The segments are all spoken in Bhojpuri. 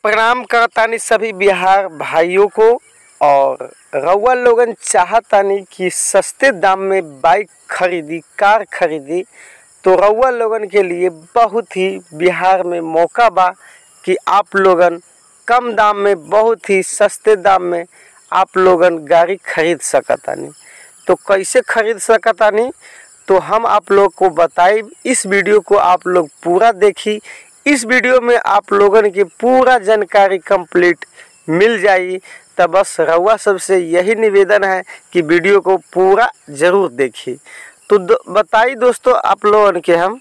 प्रणाम करतानी सभी बिहार भाइयों को और रउआ लोगन चाहतानी कि सस्ते दाम में बाइक खरीदी कार खरीदी तो रउआ लोगन के लिए बहुत ही बिहार में मौका बा कि आप लोगन कम दाम में बहुत ही सस्ते दाम में आप लोगन गाड़ी खरीद सकतानी तो कैसे खरीद सकतानी तो हम आप लोग को बताई इस वीडियो को आप लोग पूरा देखी इस वीडियो में आप लोगन की पूरा जानकारी कंप्लीट मिल जाई तब बस रउआ सबसे यही निवेदन है कि वीडियो को पूरा ज़रूर देखी तो दो, बताई दोस्तों आप लोगन के हम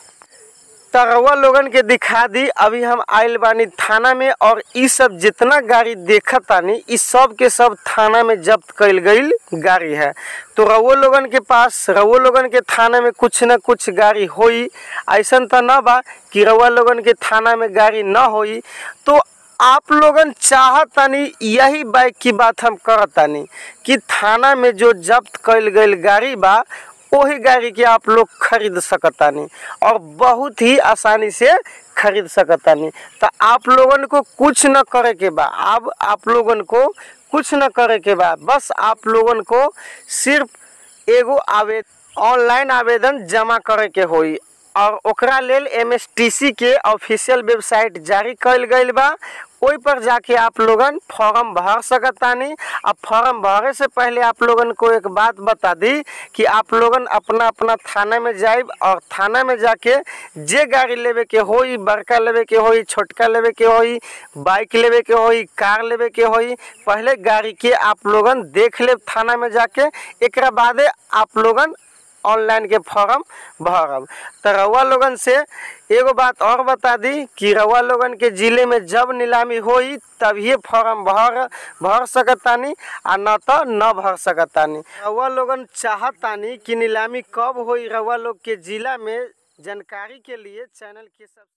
तरवा लोगन के दिखा दी अभी हम आइल बानी थाना में और इ सब जितना गाड़ी देखत तानी इ सब के सब थाना में जब्त कइल गईल गाड़ी है तो रउआ लोगन के पास रउआ लोगन के थाना में कुछ न कुछ गाड़ी होई ऐसन तो न बा कि रउआ लोगन के थाना में गाड़ी न होई तो आप लोगन चाहतानी यही बाइक की बात हम करतानी कि थाना में जो जब्त कइल गईल गाड़ी बा वही गाड़ी के आप लोग खरीद सकतानी और बहुत ही आसानी से खरीद सकतानी तो आप लोगन को कुछ न करे के बा अब आप लोगन को कुछ न करे के बा बस आप लोगन को सिर्फ एगो आवेदन ऑनलाइन आवेदन जमा करे के होई और ओकरा लेल एमएसटीसी के ऑफिशियल वेबसाइट जारी कइल गइल बा ओइ पर जाके आप लोगन फॉर्म भर सकतानी अब फॉर्म भरे से पहले आप लोगन को एक बात बता दी कि आप लोगन अपना अपना थाना में जाइब और थाना में जाके जे गाड़ी लेवे के होई बड़का लेवे के होई छोटका लेवे के होई बाइक लेवे के होई कार लेवे के होई पहले गाड़ी के आप लोगन देख लेब थाना में जाके एकरा बादे आप लोगन ऑनलाइन के फॉर्म भरब तो रउआ लोगन से एगो बात और बता दी कि रउआ लोगन के ज़िले में जब नीलामी होई तभिए फॉर्म भर भर सकतानी आ न तो न भर सकतानी रउआ लोगन चाहतानी कि नीलामी कब होई रउआ लोग के ज़िला में जानकारी के लिए चैनल के सब